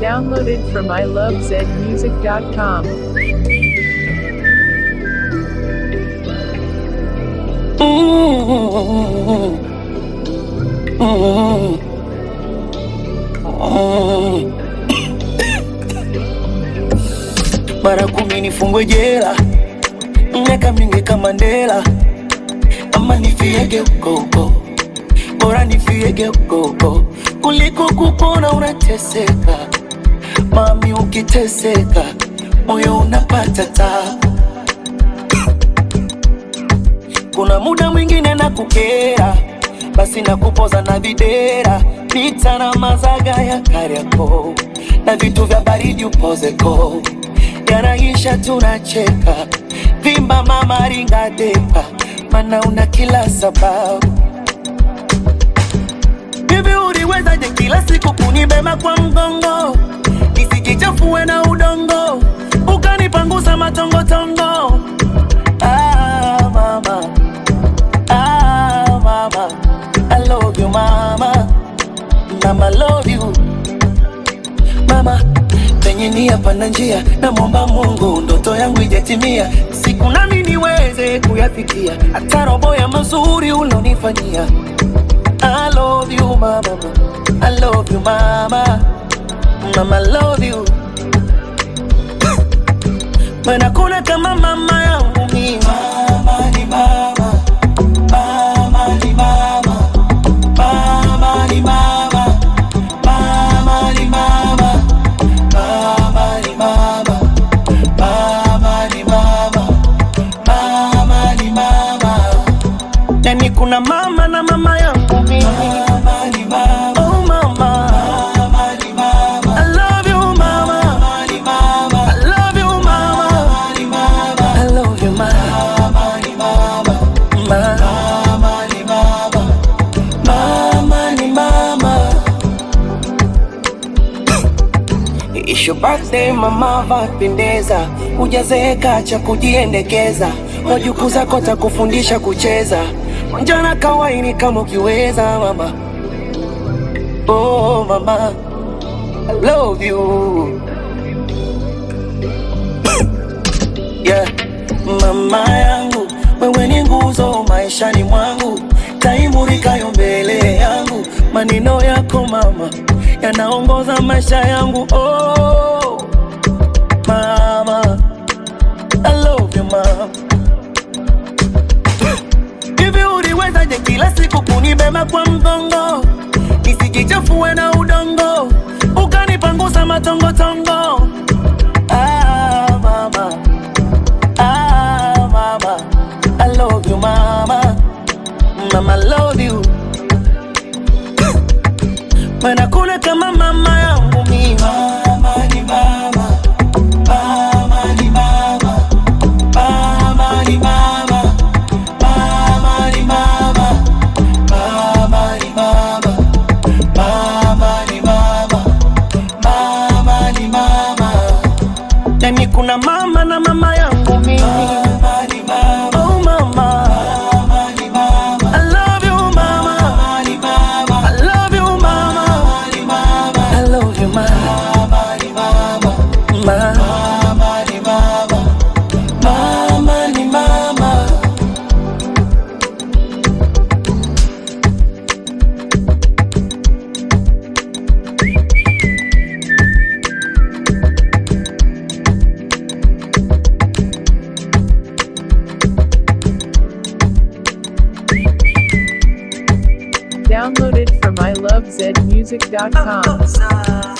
Downloaded from ilovezmusic.com. mara kumi nifungwe jela miaka mingi kama Mandela, ama nifiege huko huko, bora nifiege huko huko kuliko kupona unateseka. Mami, ukiteseka moyo unapata tabu. Kuna muda mwingine na kukera, basi na kupoza na videra, pita na mazaga ya Kariakoo na vitu vya baridi upozeko, yanaisha tunacheka, vimba mama ringa depa, mana una kila sababu. Hivi uliwezaje kila siku kunibeba kwa mgongo, nisijichafue na udongo, ukanipangusa matongotongo Ah, mama. Ah, mama. I love you, mama. Mama, love you. Mama, penye nia pana njia, namwomba Mungu ndoto yangu ijatimia, siku nami niweze kuyafikia, hata robo ya mazuri ulonifanyia. I love you, mama. I love you, mama. Mama, love you. Maana kuna kama mama yangu mimi. Mama ni mama. Mama ni mama. Mama ni mama. Mama ni mama. Mama ni mama. Mama ni mama. Mama ni mama. Yani kuna mama na mama yangu mimi. Mama ni mama. Oh mama. Mama ni mama. I love you mama. Mama ni mama. I love you mama. Mama ni mama. I love you mama. Mama ni mama. Mama ni mama. Mama ni mama. It's your birthday mama, vapendeza, hujazeeka cha kujiendekeza, wajukuu zako takufundisha kucheza, njana kawaini kama ukiweza mama. Oh mama, I love you. Yeah. Mama yangu, wewe ni nguzo maishani mwangu, taimurikayo mbele yangu, maneno yako mama yanaongoza maisha yangu. Oh mama, I love you mama. Hivi uliwezaje kila siku kunibeba kwa mgongo, nisijichafue na udongo, ukanipangusa matongotongo. Ah, mama. Ah, mama. I love you, mama. Mama, love you. Maana kuna kama mama yangu mimi. Mama ni mama. Mama ni mama. Mama ni mama. Mama ni mama. Mama ni mama. Mama ni mama. Mama ni mama. Yani kuna mama na mama yangu mimi. Mama ni mama. Oh mama. Mama ni mama. I love you mama. Mama ni mama. I love you mama. Mama ni mama. I love you mama. Mama ni mama. Mama ni mama. Mama ni mama. Downloaded from ilovezmusic.com.